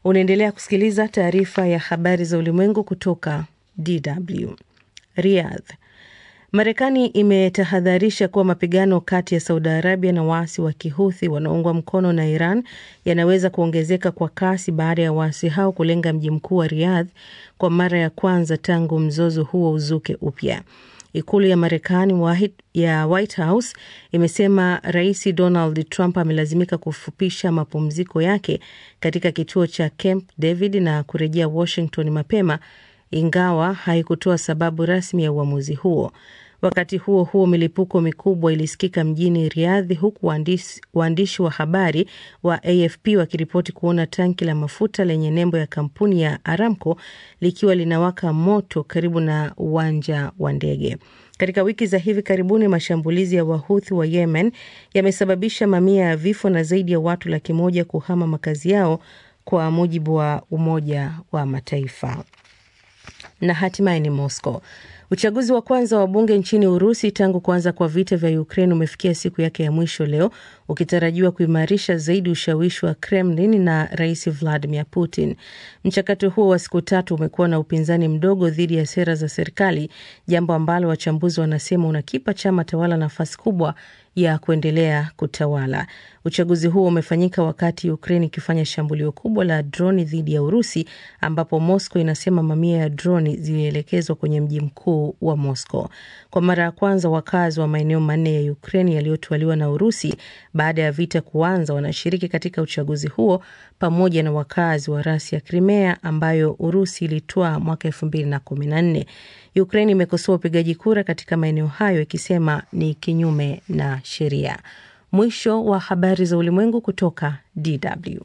Unaendelea kusikiliza taarifa ya habari za ulimwengu kutoka DW. Riyadh. Marekani imetahadharisha kuwa mapigano kati ya Saudi Arabia na waasi wa Kihuthi wanaoungwa mkono na Iran yanaweza kuongezeka kwa kasi baada ya waasi hao kulenga mji mkuu wa Riyadh kwa mara ya kwanza tangu mzozo huo uzuke upya. Ikulu ya Marekani ya White House imesema Rais Donald Trump amelazimika kufupisha mapumziko yake katika kituo cha Camp David na kurejea Washington mapema, ingawa haikutoa sababu rasmi ya uamuzi huo. Wakati huo huo, milipuko mikubwa ilisikika mjini Riadhi, huku waandishi, waandishi wa habari wa AFP wakiripoti kuona tanki la mafuta lenye nembo ya kampuni ya Aramco likiwa linawaka moto karibu na uwanja wa ndege. Katika wiki za hivi karibuni, mashambulizi ya Wahuthi wa Yemen yamesababisha mamia ya vifo na zaidi ya watu laki moja kuhama makazi yao, kwa mujibu wa Umoja wa Mataifa. Na hatimaye ni Moscow. Uchaguzi wa kwanza wa bunge nchini Urusi tangu kuanza kwa vita vya Ukraine umefikia siku yake ya mwisho leo, ukitarajiwa kuimarisha zaidi ushawishi wa Kremlin na Rais Vladimir Putin. Mchakato huo wa siku tatu umekuwa na upinzani mdogo dhidi ya sera za serikali, jambo ambalo wachambuzi wanasema unakipa chama tawala nafasi kubwa ya kuendelea kutawala. Uchaguzi huo umefanyika wakati Ukraine ikifanya shambulio kubwa la droni dhidi ya Urusi, ambapo Moscow inasema mamia ya droni zilielekezwa kwenye mji mkuu wa Moscow. Kwa mara ya kwanza, wakazi wa maeneo manne ya Ukraine yaliyotwaliwa na Urusi baada ya vita kuanza wanashiriki katika uchaguzi huo pamoja na wakazi wa rasi ya Crimea ambayo Urusi ilitwaa mwaka elfu mbili na kumi na nne. Ukraine imekosoa upigaji kura katika maeneo hayo ikisema ni kinyume na sheria. Mwisho wa habari za ulimwengu kutoka DW.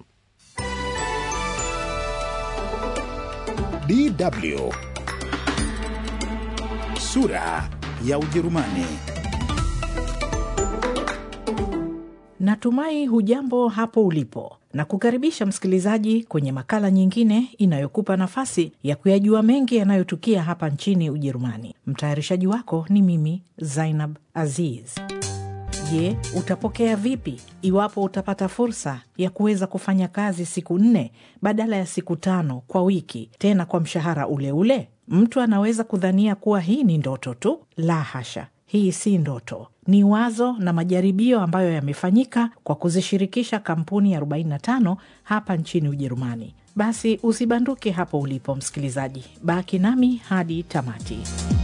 DW sura ya Ujerumani. Natumai hujambo hapo ulipo na kukaribisha msikilizaji kwenye makala nyingine inayokupa nafasi ya kuyajua mengi yanayotukia hapa nchini Ujerumani. Mtayarishaji wako ni mimi Zainab Aziz. Je, utapokea vipi iwapo utapata fursa ya kuweza kufanya kazi siku nne badala ya siku tano kwa wiki, tena kwa mshahara ule ule? Mtu anaweza kudhania kuwa hii ni ndoto tu. La hasha, hii si ndoto, ni wazo na majaribio ambayo yamefanyika kwa kuzishirikisha kampuni 45 hapa nchini Ujerumani. Basi usibanduke hapo ulipo, msikilizaji, baki nami hadi tamati.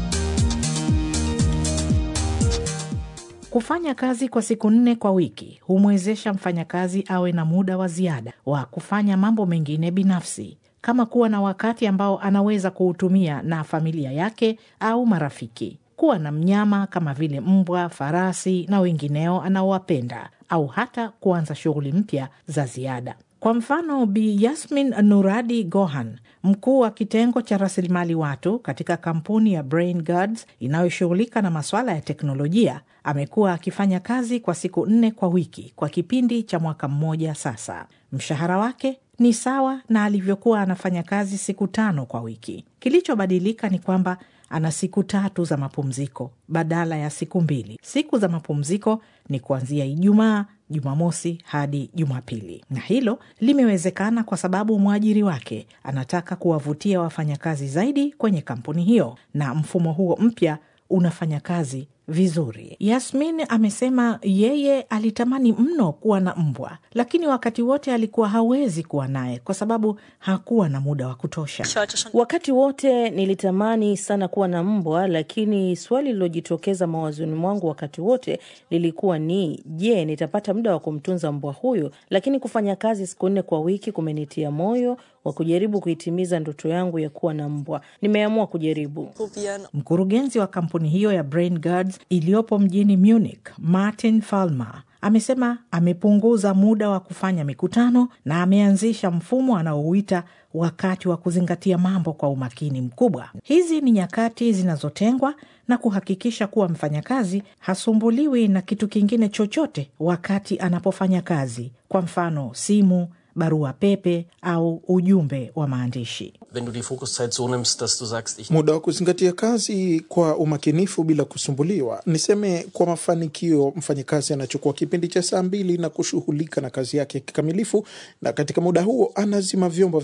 Kufanya kazi kwa siku nne kwa wiki humwezesha mfanyakazi awe na muda wa ziada wa kufanya mambo mengine binafsi kama kuwa na wakati ambao anaweza kuutumia na familia yake au marafiki, kuwa na mnyama kama vile mbwa, farasi na wengineo anaowapenda, au hata kuanza shughuli mpya za ziada. Kwa mfano, Bi Yasmin Nuradi Gohan, mkuu wa kitengo cha rasilimali watu katika kampuni ya Brain Guards inayoshughulika na masuala ya teknolojia, amekuwa akifanya kazi kwa siku nne kwa wiki kwa kipindi cha mwaka mmoja sasa. Mshahara wake ni sawa na alivyokuwa anafanya kazi siku tano kwa wiki. Kilichobadilika ni kwamba ana siku tatu za mapumziko badala ya siku mbili. Siku za mapumziko ni kuanzia Ijumaa, Jumamosi hadi Jumapili, na hilo limewezekana kwa sababu mwajiri wake anataka kuwavutia wafanyakazi zaidi kwenye kampuni hiyo, na mfumo huo mpya unafanya kazi vizuri. Yasmin amesema yeye alitamani mno kuwa na mbwa, lakini wakati wote alikuwa hawezi kuwa naye kwa sababu hakuwa na muda wa kutosha. Wakati wote nilitamani sana kuwa na mbwa, lakini swali lilojitokeza mawazoni mwangu wakati wote lilikuwa ni je, nitapata muda wa kumtunza mbwa huyo? Lakini kufanya kazi siku nne kwa wiki kumenitia moyo wa kujaribu kuitimiza ndoto yangu ya kuwa na mbwa. Nimeamua kujaribu. Mkurugenzi wa kampuni hiyo ya Brain Guards iliyopo mjini Munich, Martin Falmer amesema amepunguza muda wa kufanya mikutano na ameanzisha mfumo anaouita wakati wa kuzingatia mambo kwa umakini mkubwa. Hizi ni nyakati zinazotengwa na kuhakikisha kuwa mfanyakazi hasumbuliwi na kitu kingine chochote wakati anapofanya kazi, kwa mfano simu barua pepe au ujumbe wa maandishi. Wenn du die Fokuszeit so nimmst, dass du sagst, ich Muda wa kuzingatia kazi kwa umakinifu bila kusumbuliwa. Niseme kwa mafanikio, mfanyakazi anachukua kipindi cha saa mbili na kushughulika na kazi yake kikamilifu, na katika muda huo anazima vyombo